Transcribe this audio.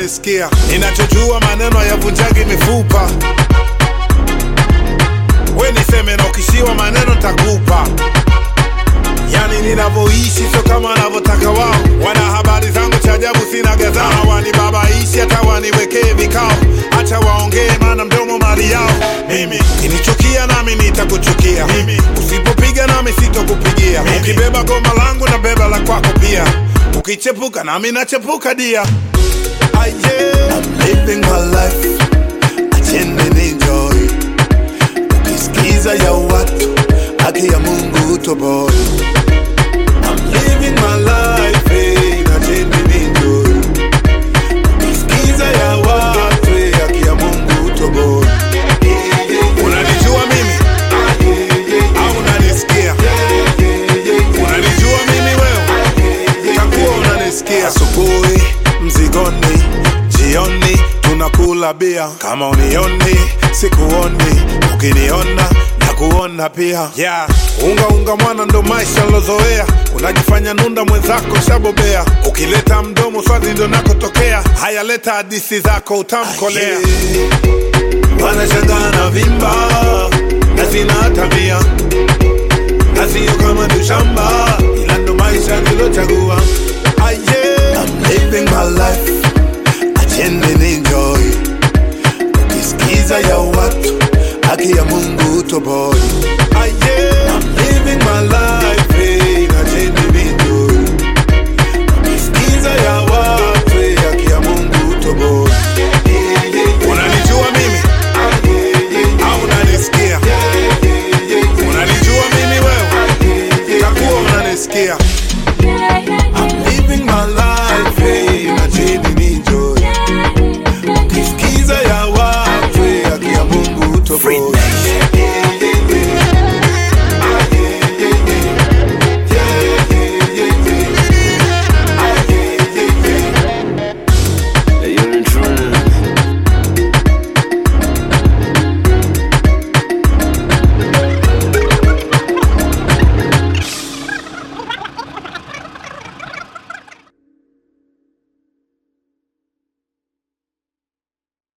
unanisikia ninachojua maneno yavunjagi mifupa we niseme na ukishiwa maneno takupa yani ninavyoishi sio kama wanavyotaka wao wana habari zangu cha ajabu sina gazama wanibabaishi hata waniwekee vikao hacha waongee maana mdomo mali yao mimi kinichukia nami nitakuchukia mimi usipopiga nami sitokupigia ukibeba goma langu na beba la kwako pia ukichepuka nami nachepuka dia Ah, yeah. I'm living my life acheni enjoy ukisikiza ya watu haki ya mungu utoboi I'm living my life eh, acheni enjoy ukisikiza ya watu eh, haki ya mungu utoboi unanijua mimi au unanisikia unanijua mimi wewe takuwa unanisikia asubuhi mzigoni jioni tunakula bia kama unioni sikuoni ukiniona na kuona pia yeah. unga unga mwana ndo maisha lozoea unajifanya nunda mwenzako shabobea ukileta mdomo swazi ndo nakotokea haya leta hadisi zako utamkolea wanashangaa na vimba na sina tabia na sio kama dushamba ila ndo maisha nilochagua